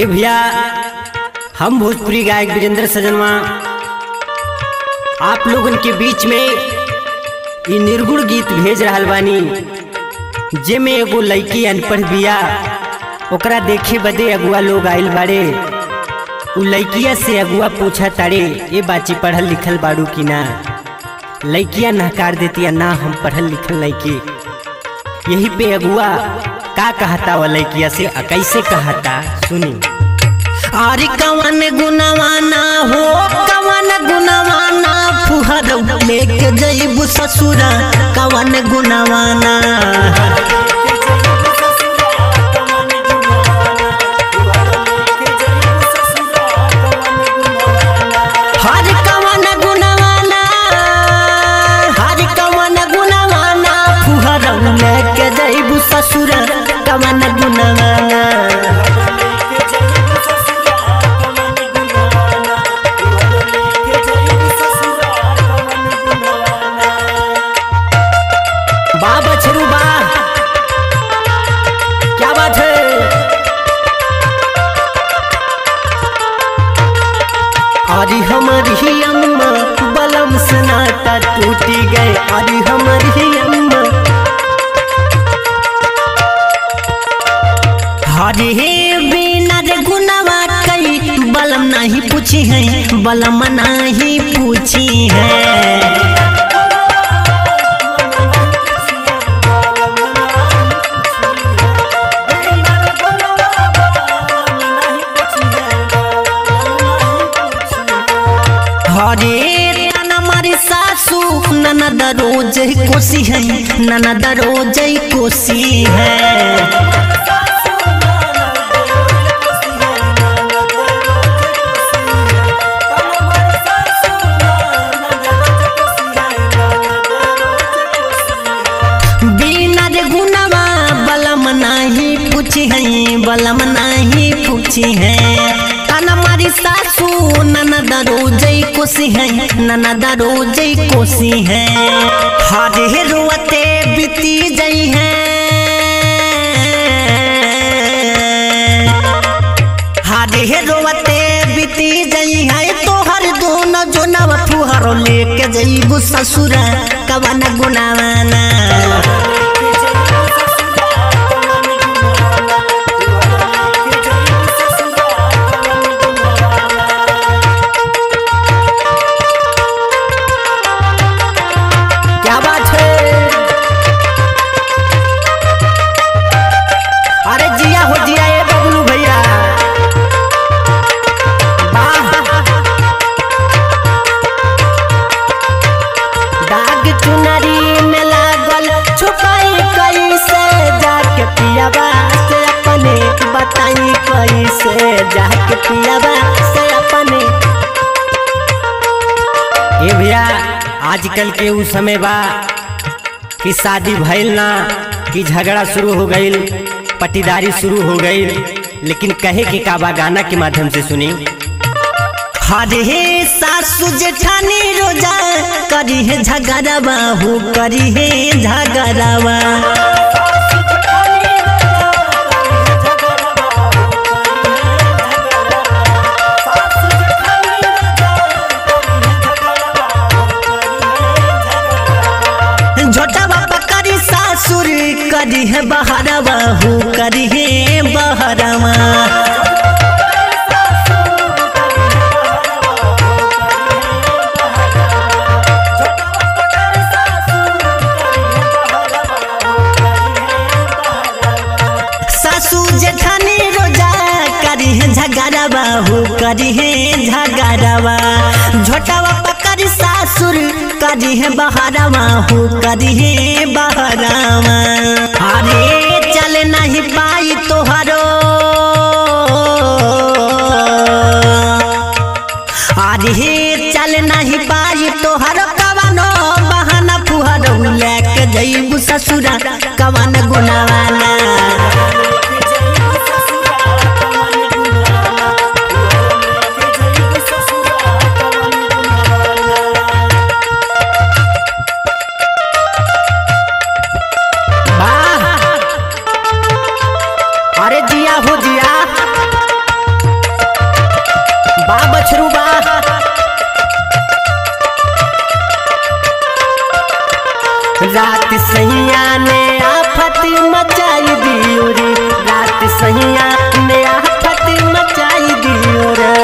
ए भैया हम भोजपुरी गायक वीरेंद्र सजनवा आप लोगन के बीच में ई निर्गुण गीत भेज रहल बानी जेमे एगो लड़की अनपढ़ बिया ओकरा देखे बदे अगुआ लोग आइल बाड़े उ लड़किया से अगुआ पूछा ताड़े ए बाची पढ़ल लिखल बाड़ू की ना लड़किया नहकार देती ना हम पढ़ल लिखल लड़की यही पे अगुआ का कहता वो लड़किया से आ कैसे कहता सुनी अरे कवन गुनवाना हो कवन गुनवाना फुहर लेके जइबू ससुरा कवन गुनवाना हर कवन गुनवाना हर कवन गुनवाना फुहर लेके जइबू ससुरा कवन गुनवाना बा बछरू बा क्या बात है अरे हमारी अम्मा बलम से नाता टूटी गए अरे हमारी अम्मा हरे बिना रे गुनावा कई बलम नहीं पूछी है बलम नहीं पूछी है हरे तना मारी सासू ननद रोज कोसी है ननद रोज कोसी है बिना रे गुनवा बलम नहीं पूछी है बलम नहीं पूछी है तना मारी सासू ननद रोजई कोसी है ननद रोजई कोसी है हरे रुअते बीती जई है हरे रुअते बीती जई है तोहर दोनों जोनवा फुहरो लेके जईबू ससुरा कवन गुनावाना क्या बात है अरे जिया हो जिया ए बबलू भैया वाह दाग चुनरी में लागल छुपाई कैसे जाके पियाबा से अपने बताई कैसे जाके पियाबा से अपने ए भैया आजकल के उ समय बा कि शादी भइल ना कि झगड़ा शुरू हो गईल पटीदारी शुरू हो गईल लेकिन कहे के काबा गाना के माध्यम से सुनी हरे सासू जेठानी रोजा करी है झगड़ावा हो करी है झगड़ावा छोटा बाबा करी सासुर करी है बहरावा हो करी है बहरावा सासू जेठानी रोजा करी है झगड़ावा हो करी है झगड़ावा झोटावा पकड़ी सासुर करी है बहरावा हो करी है बहरावा अरे चल नहीं पाई तोहरो अरे चल नहीं पाई तोहरो कवनो बहाना फुहरो लेके जईबू ससुरा कवन गुनावाना वाह अरे जिया हो जिया रात सैया ने आफत मचाई दियो रे रात सैया ने आफत मचाई दियो रे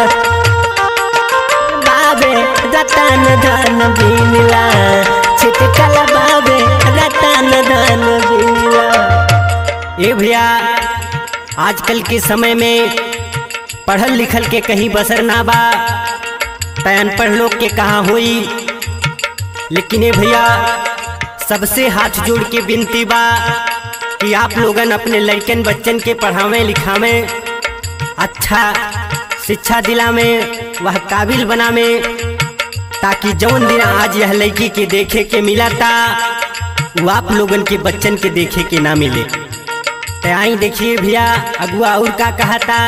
बाबे रतन धन बिनला छिटकल बाबे रतन धन बिनला ए भैया आजकल के समय में पढ़ल लिखल के कहीं बसर ना बा तै अनपढ़ लोग के कहाँ होई लेकिन ए भैया सबसे हाथ जोड़ के विनती बा कि आप लोगन अपने लड़कन बच्चन के पढ़ावें लिखावें अच्छा शिक्षा दिला में वह काबिल बना में ताकि जौन दिन आज यह लड़की के देखे के मिला था वो आप लोगन के बच्चन के देखे के ना मिले तो आई देखिए भैया अगुआ और का कहा था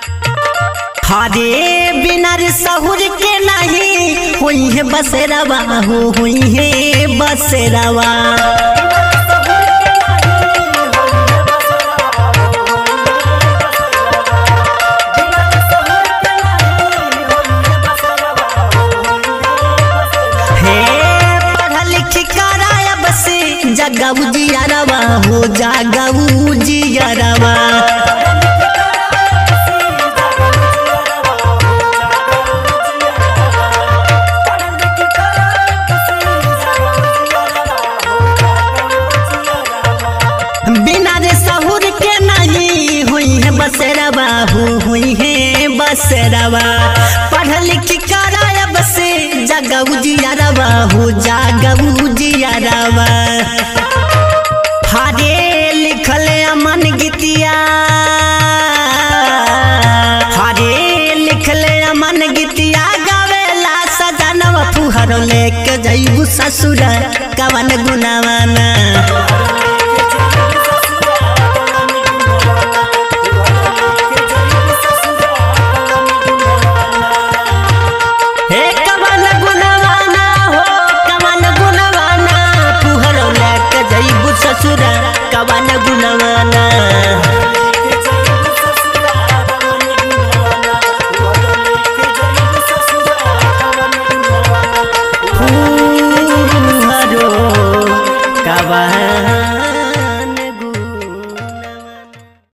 हरे बिना रे सहुर के नहीं हुई है बसेरावा हो हुई है बसेरावा हे पढ़ा लिख कराया बसे जगाऊ जियारवा हो जागाऊ जियारवा बिना रे सहुर के नहीं हुई है बसेरावा हो हुई है बसेरावा पढ़ लिख कराया बसे जगाऊ जियारवा हो जागाऊ जियारवा हारे लिखल अमन गीतिया हारे लिखल अमन गीतिया गावेला सजनवा फुहर लेके जईबू ससुर कवन गुनावाना